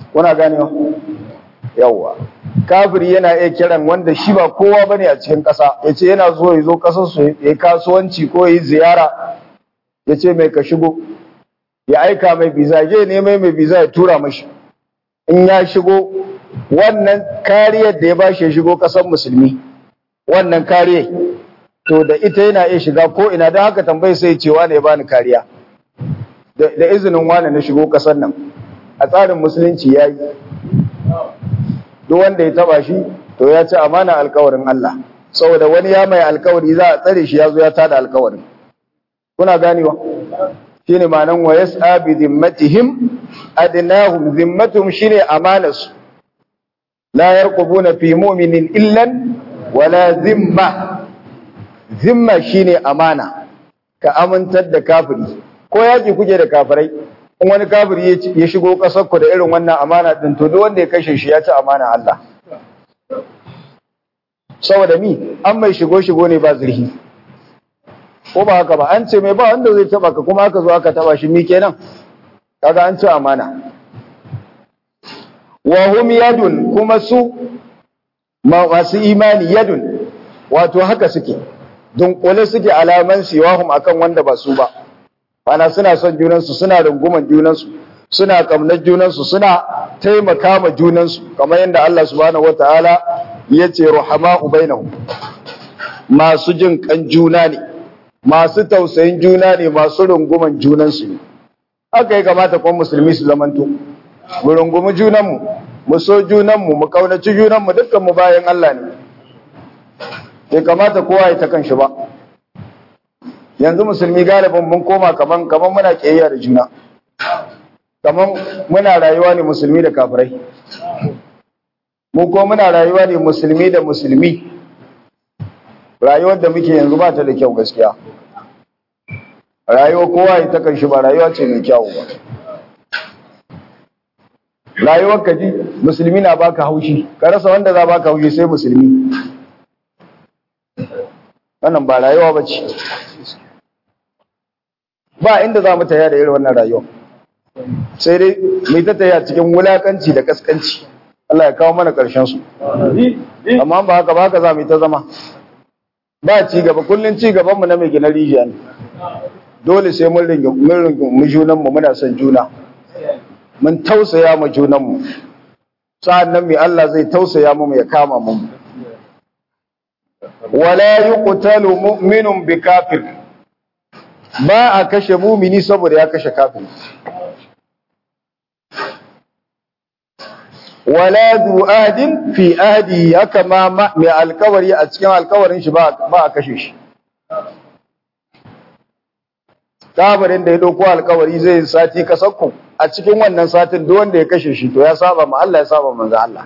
kuna ganewa yawwa kafiri yana iya kiran wanda shi ba kowa bane a cikin ƙasa ya ce yana zo ya zo ƙasar su ya kasuwanci ko ya yi ziyara ya ce mai ka shigo ya aika mai biza je ne mai mai biza ya tura mashi in ya shigo wannan kariyar da ya ba shi ya shigo ƙasar musulmi wannan kariyar to da ita yana iya shiga ko ina don haka tambayi sai cewa ne ya bani kariya da izinin wani na shigo ƙasar nan a tsarin musulunci ya yi duk wanda ya taba shi to ya ci amana alkawarin Allah saboda wani ya mai alkawari za a tsare shi ya zo ya tada alkawarin kuna ganewa shine ma'anan wa yas'a bi dhimmatihim adnahum dhimmatuhum shine amanarsu la yarqubuna fi mu'minin illan wala zimma zimma shine amana ka amintar da kafiri ko yaki kuke da kafirai in wani kafiri ya shigo ƙasar ku da irin wannan amana din to duk wanda ya kashe shi ya ci amana Allah saboda mi an mai shigo shigo ne ba zurhi ko ba haka ba an ce mai ba wanda zai taba ka kuma aka zo aka taba shi mi kenan kaga an ci amana wa hum yadun kuma su masu imani yadun wato haka suke dunkule suke alaman siwahum akan wanda ba su ba ana suna son junansu suna runguman junansu suna kamnar junansu suna taimaka ma junansu kamar yadda Allah subhanahu wataala ya ce ruhama'u bainahum masu jin kan juna ne masu tausayin juna ne masu runguman junansu ne haka ya kamata kuma musulmi su zamanto mu rungumi junanmu mu so junanmu mu kaunaci junanmu dukkan mu bayan Allah ne bai kamata kowa ya ta kan shi ba yanzu musulmi galibin mun koma kaman kaman muna kiyayya da juna kaman muna rayuwa ne musulmi da kafirai mu ko muna rayuwa ne musulmi da musulmi rayuwar da muke yanzu ba ta da kyau gaskiya rayuwa kowa ya takan shi ba rayuwa ce mai kyau ba rayuwar ka ji musulmi na baka haushi ka rasa wanda za baka haushi sai musulmi wannan ba rayuwa ba ce ba inda za mu taya da irin wannan rayuwa sai dai mai ta taya cikin wulakanci da kaskanci Allah ya kawo mana ƙarshen su amma ba haka ba haka za mu yi ta zama ba ci gaba kullun ci gaban mu na mai gina rijiya ne dole sai mun ringa mun ringa mu junan mu muna son juna mun tausaya ma junan mu sa'annan mai Allah zai tausaya mu ya kama mu wala yuqtalu mu'minun bi kafir ba a kashe mumini saboda ya kashe kafin wala du adin fi ahdi haka ma mai alkawari a cikin alkawarin shi ba a kashe shi kabarin da ya dauko alkawari zai sati kasakku a cikin wannan satin duk wanda ya kashe shi to ya saba ma Allah ya saba manzo Allah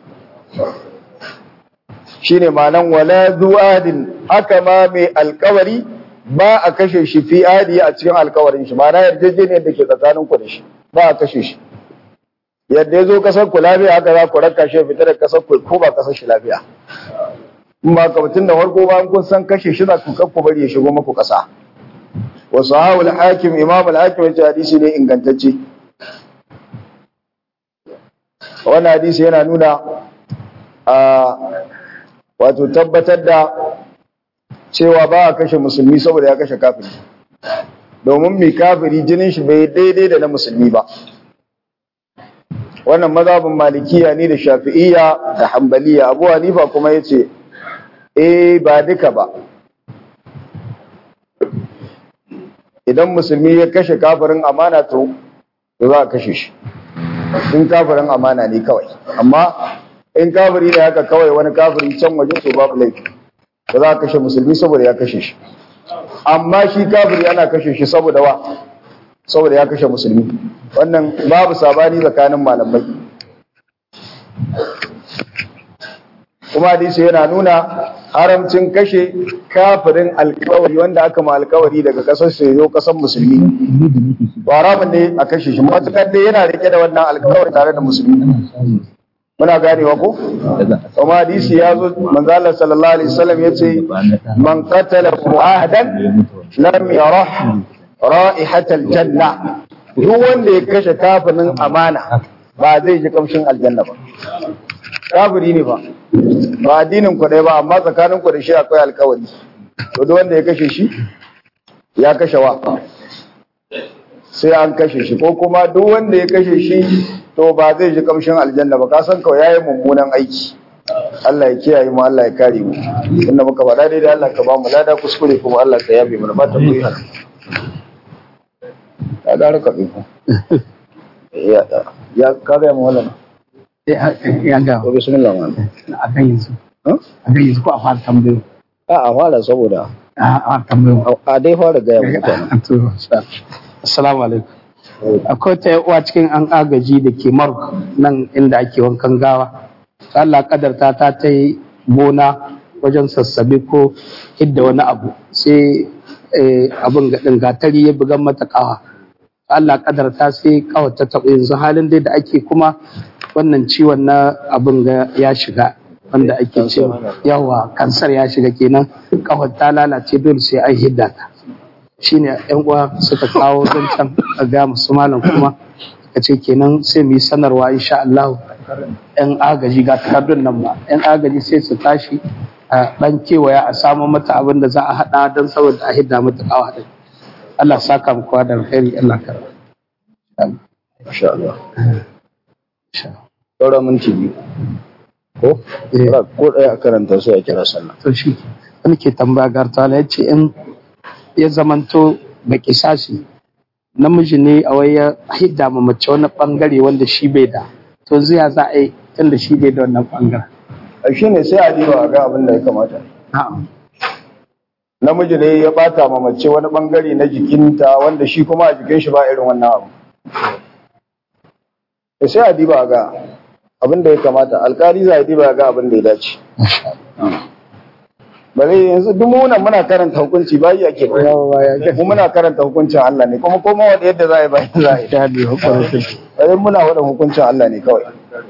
shine ma'anan wala du adin haka ma mai alkawari ba a kashe shi fi adi a cikin alkawarin shi ma'ana yarjejeniyar da ke tsakanin ku da shi ba a kashe shi yadda ya zo kasar ku lafiya haka za ku raka shi fita da kasar ku ko ba kasar shi lafiya in ba ka mutum da farko ba kun san kashe shi za ku ku bari ya shigo muku kasa wa sahahu al-hakim imam al-hakim ya hadisi ne ingantacce wannan hadisi yana nuna a wato tabbatar da cewa ba a kashe musulmi saboda ya kashe kafiri domin mai kafiri jinin shi bai daidai da na musulmi ba wannan mazhabin malikiya ne da shafi'iyya da hambaliya abu hanifa kuma ya ce eh ba duka ba idan musulmi ya kashe kafirin amana to za a kashe shi in kafirin amana ne kawai amma in kafiri da haka kawai wani kafiri can waje to babu laifi ba za a kashe musulmi saboda ya kashe shi amma shi kafiri ana kashe shi saboda wa saboda ya kashe musulmi wannan babu sabani tsakanin malamai kuma hadisi yana nuna haramcin kashe kafirin alkawari wanda aka ma alkawari daga kasar sai zo kasar musulmi haramun ne a kashe shi matukar dai yana rike da wannan alkawari tare da musulmi muna ganewa ko kuma hadisi ya zo manzala sallallahu alaihi wasallam yace man qatala mu'ahadan lam yarah ra'ihatal janna duk wanda ya kashe kafirin amana ba zai ji kamshin aljanna ba kafiri ne ba ba addinin ku ɗaya ba amma tsakanin ku da shi akwai alkawari to duk wanda ya kashe shi ya kashe wa sai an kashe shi ko kuma duk wanda ya kashe shi to ba zai ji kamshin aljanna ba ka san kawai yayi mummunan aiki Allah ya kiyaye mu Allah ya kare mu inda muka faɗa daidai Allah ka ba mu lada kuskure kuma Allah ka yabe mu ba ta koyi hana ya da raka ku ya ya ka ga mu wannan ya ga to bismillah man a kan yanzu Huh? a kan yanzu ko a fara tambayo a a fara saboda a a tambayo a dai fara ga mutane To, assalamu alaikum akwai ta uwa cikin an agaji da ke mark nan inda ake wankan gawa Allah kadarta ta ta yi gona wajen sassabe ko hidda wani abu sai eh, abin gaɗin gatari ya bugan mata kawa Allah kadarta sai kawai ta taɓa yanzu halin dai da ake kuma wannan ciwon na abin ga ya shiga wanda ake cewa yawa kansar ya shiga kenan kawai ta lalace dole sai an hidda ta shine yan uwa suka kawo zancen a ga musu malam kuma ka ce kenan sai mu yi sanarwa insha Allah yan agaji ga takardun nan ba yan agaji sai su tashi a dan kewaya a samu mata abin da za a hada don saboda a hidda mata kawa din Allah saka mu kowa da alheri Allah ka insha Allah insha Allah. saura minti biyu ko Eh. ko ɗaya a karanta sai a kira sallah to shi wani ke tambaya gartala ya ce in ya zamanto da kisasi namiji ne a wai ya hidda ma mace wani bangare wanda shi bai da to zai za a yi tunda shi bai da wannan bangaren a shi ne sai a diba a ga abin da ya kamata na'am namiji ne ya bata ma mace wani bangare na jikinta wanda shi kuma a jikin shi ba irin wannan abu to sai a diba a ga abin da ya kamata alkali za a diba a ga abin da ya dace bare yanzu duk mu nan muna karanta hukunci bayi ake ba mu muna karanta hukuncin Allah ne kuma koma wanda yadda za a yi bayi za a yi ya bi hukuncin bare muna wada hukuncin Allah ne kawai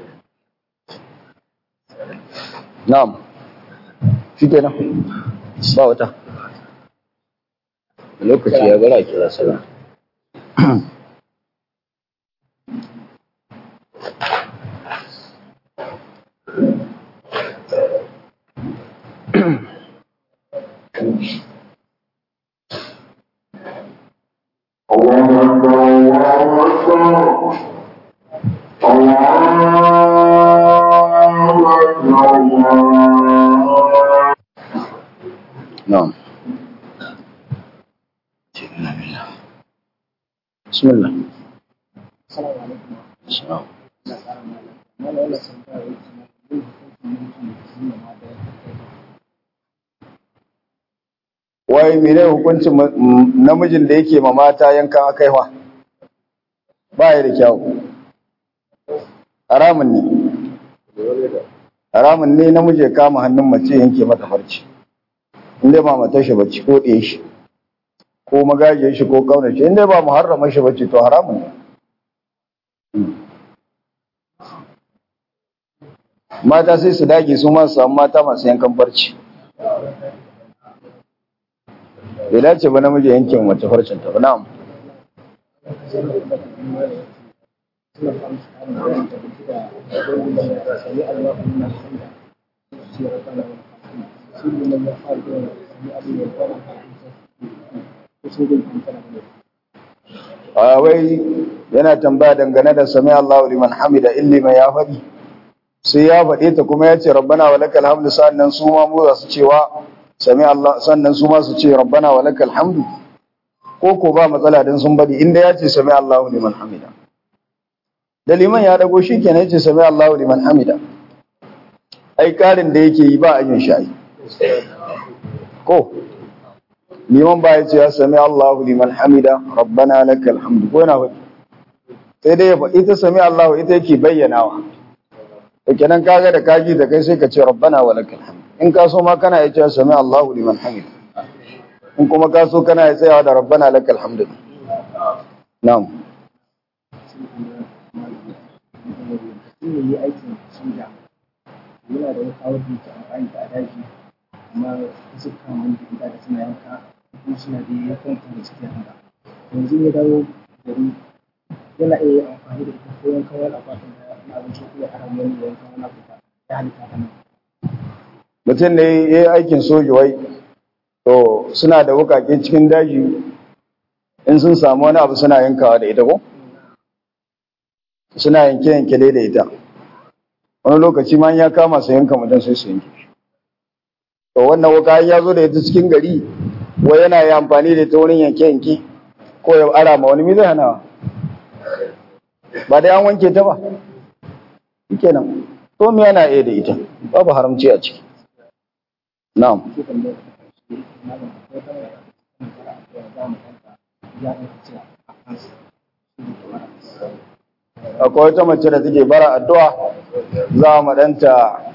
na'am shi kenan ba wata lokaci ya bara kira sallah نعم بسم الله السلام wai mene hukuncin ma- m- namijin da yake ma mata yankan akaiwa ba ya da kyau haramun ne haramun ne namiji ya kama hannun mace yanke mata farci inda ba matar shi bacci ko ɗaya shi ko magajiyar shi ko kaunar shi inda ba muharrama shi bacci to haramun ne mata sai su dage su ma su samu mata masu yankan farci bai dace ba namiji yankin mace farcin ta ba na'am a wai yana tambaya dangane da sami Allahu liman hamida illi mai ya faɗi sai ya faɗe ta kuma ya ce rabbana wa lakal hamdu sannan su ma mu za su cewa sami Allah sannan su ma su ce rabbana wa lakal hamdu ko ko ba matsala dan sun bari inda ya ce sami Allahu liman hamida da liman ya dago shi kenan ya ce sami Allahu liman hamida ai karin da yake yi ba a yin shayi ko liman ba ya ce ya sami Allahu liman hamida rabbana lakal hamdu ko yana faɗi sai dai ya faɗi ta sami Allahu ita yake bayyanawa to kenan kaga da kaji da kai sai ka ce rabbana wa lakal hamd in ka so ma kana ya ce sami Allahu liman hamida in kuma ka so kana ya tsayawa da rabbana lakal hamd na'am yi aikin soja yana da wata wadda ke amfani da daji amma su kama wani gida da suna yanka kuma suna da ya kwanta da cikin haka yanzu ya dawo gari yana iya yin amfani da ita ko yankan wani akwatin da na abinci ko ya haram wani yankan wani abu da ya halitta ta nan. mutum ne ya yi aikin soji wai to suna da wukake cikin daji in sun samu wani abu suna yankawa da ita ko suna yanke yanke dai da ita wani lokaci ma in ya kama su yanka mutum sai su yanke shi. to wannan wuka in ya zo da ita cikin gari wai yana yi amfani da ita wurin yanke yanke ko ya ara ma wani mi zai hana ba dai an wanke ta ba shikenan to me yana iya da ita babu haramci a ciki na'am Sai tambayar ta ƙarshe malam akwai wata mai tana fara addu'a za mu kanta ya ɗauka cewa a kansa shi ne kamar akwai wata mace da take bara addu'a za mu danta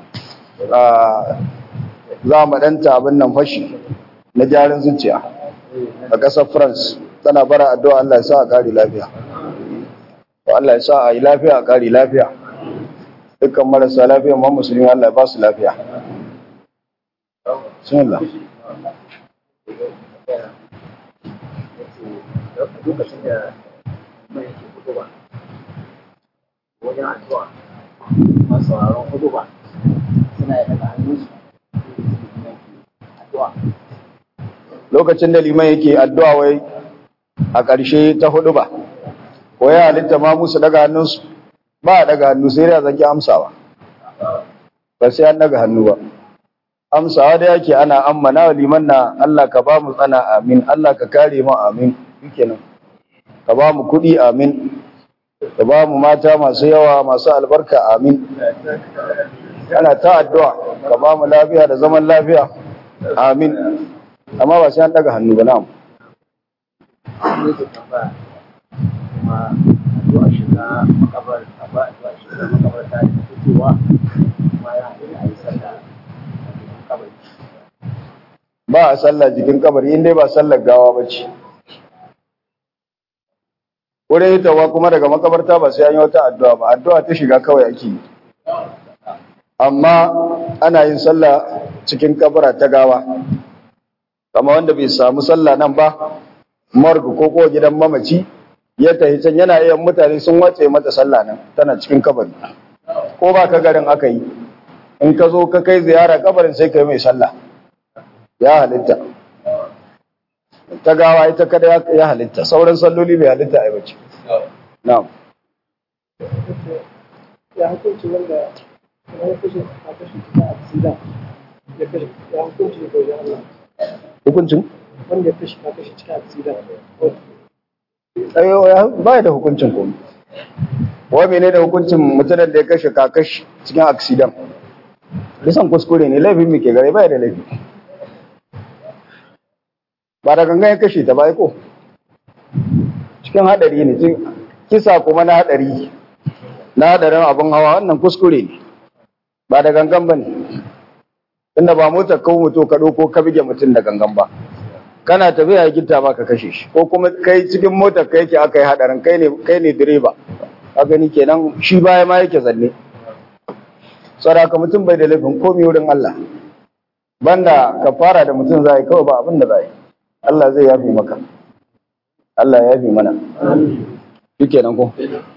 za mu danta abin nan fashi na jarin zuciya a ƙasar France tana bara addu'a Allah ya sa a ƙari lafiya to Allah ya sa a yi lafiya a ƙari lafiya dukkan marasa lafiya ma musulmi Allah ya ba su lafiya bismillah lokacin da mai yake fito ba wajen addu'a masu sauraron hudu ba suna yi daga hannunsu addu'a lokacin da liman yake addu'a wai a ƙarshe ta hudu ba ko ya halitta ma musu daga hannunsu ba a daga hannu sai da zaki amsawa ba sai an daga hannu ba amsawa da yake ana ammana wa liman na Allah ka ba mu tsana amin Allah ka kare mu amin shikenan ka ba mu kuɗi amin ka ba mu mata masu yawa masu albarka amin ana ta addu'a ka ba mu lafiya da zaman lafiya amin amma ba sai an daga hannu ba na'am ne ke tambaya kuma addu'a shiga makabar ba addu'a shiga makabar ta da fitowa kuma ya haɗu da ayi sallah a cikin kabari ba a sallah jikin kabari in dai ba sallar gawa ba ce wurin hitawa kuma daga makabarta ba sai an yi wata addu'a ba addu'a ta shiga kawai ake yi amma ana yin sallah cikin kabara ta gawa kama wanda bai samu sallah nan ba morgue ko ko gidan mamaci ya tafi can yana iya mutane sun watse mata sallah nan tana cikin kabari ko ba ka garin aka yi in ka zo ka kai ziyara kabarin sai ka yi mai sallah ya halitta ta gawa ita kada ya- ya halitta sauran salloli bai halitta a yi bace na'am ya hukunci wanda ya kashe a kashe cikin aksida ya kashe ya hukunci da wajen Allah hukuncin wanda ya kashe a kashe cikin aksida tsayo ya ba da hukuncin komai wa mene da hukuncin mutumin da ya kashe kakashi cikin aksidan bisan kuskure ne laifin mu ke gare ba da laifi ba da gangan ya kashe ta ba ai ko cikin hadari ne cikin kisa kuma na hadari na hadarin abin hawa wannan kuskure ne ba da gangan ba ne tunda ba motar kawo mutu ka ɗauko ka bige mutum da gangan ba kana tafiya ya gita ba ka kashe shi ko kuma kai cikin motar ka yake aka yi hadarin kai ne kai ne direba ka gani kenan shi baya ma yake zanne saraka mutum bai da laifin komai wurin Allah banda ka fara da mutum zai kawai ba abin da zai Allah zai yafi maka Allah ya yafi mana shi kenan ko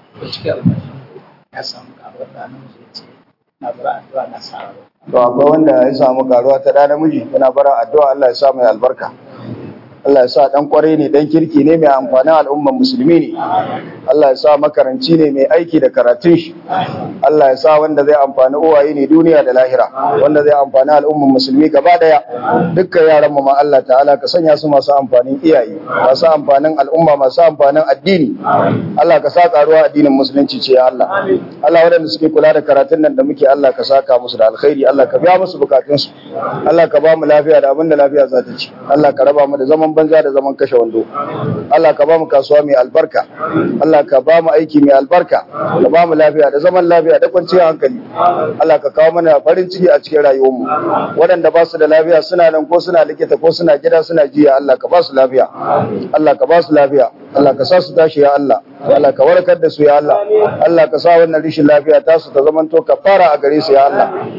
ya samu karuwar da namiji ya ce na bara addu'a na sa to akwai wanda ya samu karuwa ta da namiji yana bara addu'a Allah ya sa mai albarka Allah ya sa dan kwarai ne dan kirki ne mai amfanin al'ummar musulmi ne Allah ya sa makaranci ne mai aiki da karatun shi Allah ya sa wanda zai amfani uwaye ne duniya da lahira wanda zai amfani al'ummar musulmi gaba daya dukkan yaran mu ma Allah ta'ala ka sanya su masu amfanin iyaye masu amfanin al'umma masu amfanin addini Allah ka sa karuwa addinin musulunci ce ya Allah Allah waɗanda suke kula da karatun nan da muke Allah ka saka musu da alkhairi Allah ka biya musu bukatunsu Allah ka ba mu lafiya da abin da lafiya za ta ci Allah ka raba mu da zaman banza da zaman kashe wando Allah ka ba mu kasuwa mai albarka Allah ka ba mu aiki mai albarka ka ba mu lafiya da zaman lafiya da kwanciyar hankali Allah ka kawo mana farin ciki a cikin rayuwarmu waɗanda ba su da lafiya suna nan ko suna likita ko suna gida suna jiya Allah ka ba su lafiya Allah ka ba su lafiya Allah ka sa su tashi ya Allah Allah ka warkar da su ya Allah Allah ka sa wannan rishin lafiya ta su ta zamanto ka fara a gare su ya Allah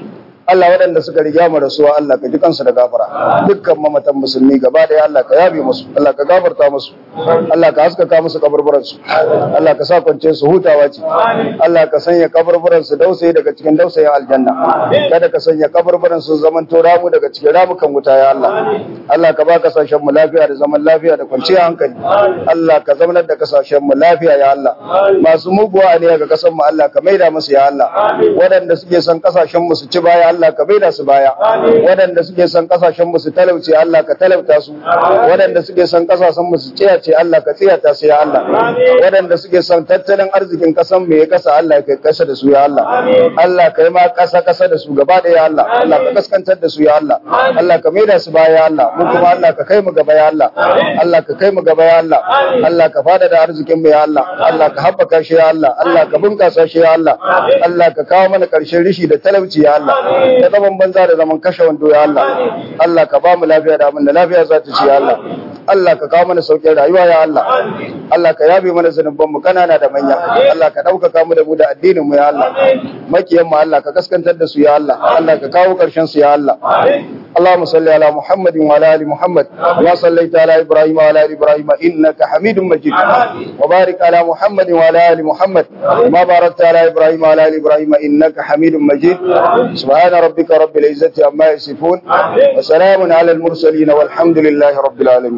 Allah waɗanda suka riga mu rasuwa Allah ka ji kansu da gafara dukkan mamatan musulmi gaba da Allah ka yabe musu Allah ka gafarta musu Allah ka haskaka musu kaburburan su Allah ka sa kwance su hutawa ce Allah ka sanya kaburburan su dausayi daga cikin dausayin aljanna kada ka sanya kaburburan su zaman to ramu daga cikin ramukan wuta ya Allah Allah ka ba kasashen mu lafiya da zaman lafiya da kwanciyar hankali Allah ka zamanar da kasashen mu lafiya ya Allah masu muguwa ne ga kasan mu Allah ka maida musu ya Allah waɗanda suke son kasashen mu su ci baya Allah ka maida su baya waɗanda suke son kasashen mu su talauce Allah ka talauta su waɗanda suke son kasashen mu su tsiyace Allah ka tsiyata su ya Allah waɗanda suke son tattalin arzikin kasan mu ya kasa Allah ka kasa da su ya Allah Allah ka yi ma kasa kasa da su gaba da ya Allah Allah ka kaskantar da su ya Allah Allah ka maida su baya ya Allah mu kuma Allah ka kai mu gaba ya Allah Allah ka kai mu gaba ya Allah Allah ka fada da arzikin mu ya Allah Allah ka haɓaka shi ya Allah Allah ka bunkasa shi ya Allah Allah ka kawo mana ƙarshen rishi da talauci ya Allah da zaman banza da zaman kashe wando ya Allah Allah ka ba mu lafiya da abin da lafiya za ta ci ya Allah Allah ka kawo mana sauƙin rayuwa ya Allah Allah ka yabe mana zunuban mu kanana da manya Allah ka ɗaukaka mu da mu da addinin mu ya Allah makiyan mu Allah ka kaskantar da su ya Allah Allah ka kawo ƙarshen su ya Allah اللهم صل على محمد وعلى ال محمد كما صليت على ابراهيم وعلى ال ابراهيم انك حميد مجيد وبارك على محمد وعلى ال محمد كما باركت على ابراهيم وعلى ال ابراهيم انك حميد مجيد سبحان ربك رب العزه عما يصفون وسلام على المرسلين والحمد لله رب العالمين